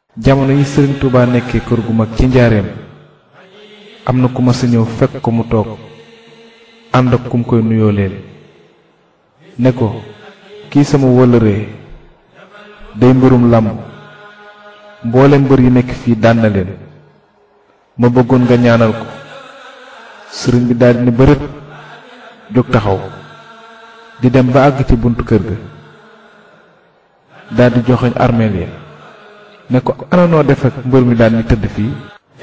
jamono yi sëriñ Touba nekkee kër gu mag ci njaareem am na ku ma sa ñëw fekk ko mu toog ànd ak kum koy nuyoo leen ne ko kii sama wëllëree day mbirum làmb mboolem mbër yi nekk fii daan na leen ma bëggoon nga ñaanal ko sëriñ bi daldi ni bërët jóg taxaw di dem ba àgg ci buntu kër ga daldi joxoñ armeel ya ne ko ana noo def ak mbër mi daal ni tëdd fii